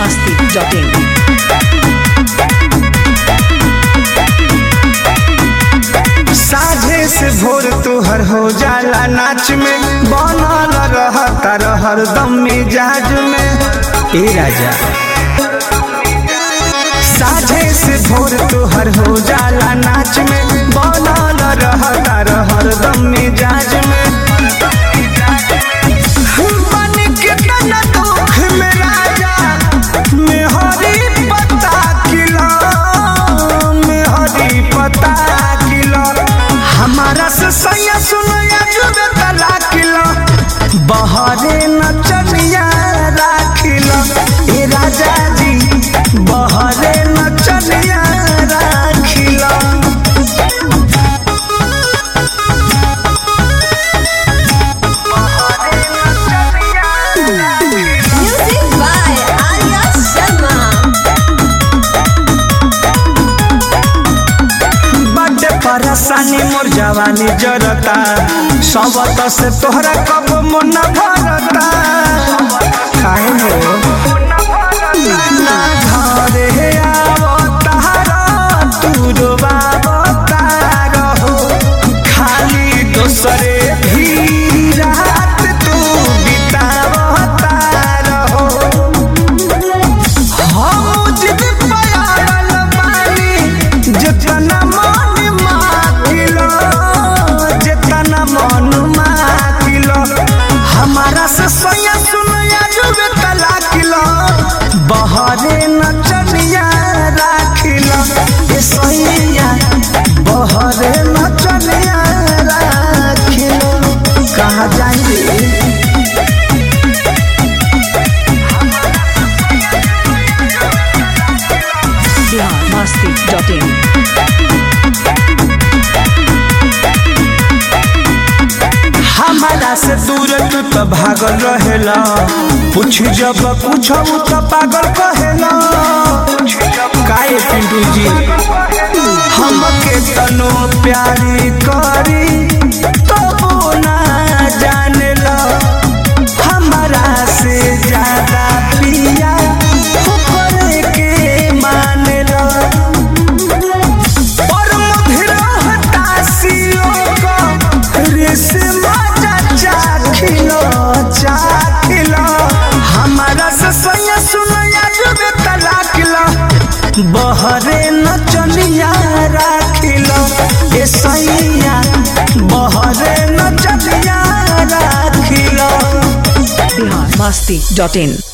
biharmasti.in साझे से भोर तोहर हो जाला नाच में बनल रहता रहर दम मिजाज में ए राजा साझे से भोर तोहर हो जाला नाच में बनल रहता रहर दम मिजाज में बन के तना दुख में राजा मेहरी पता किला मेहरी पता किला हमारा से सैया सुनया जुबे तला किला बहरे नचनिया राखिला ए राजा जी बहरे नचनिया राखिला Music by Arya Sharma. बड्डे परेशानी मोर जवानी जरता सबत से तोहरा कब मन भरता काहे हो ना घरे आवतारा तू रोवावतारा हो खाली दोसरे भी रात तू बितावतारा हो हम जिद पयाल बानी जितना मन माकिलो जितना मन माकिलो हमारा से सोया सुनया जुबे तला किलो बहरे नचनिया राखिलो ए सोया बहरे नचनिया राखिलो कहाँ जाएंगे biharmasti.in हमारा से दूर तू तो भागल रहेला पूछ जब पूछब तो पागल कहेला काहे पिंटू जी हमके तनो प्यारी करी तो ना जानेला हमारा से ज्यादा पिया ऊपर के मानेला और मधुर हताशियों को रेशमा चाखिलो चाखिलो हमारा से सैया सुनया जुबे तलाकिलो बहरे नचनिया राखिलो ए सैया बहरे नचनिया राखिलो biharmasti.in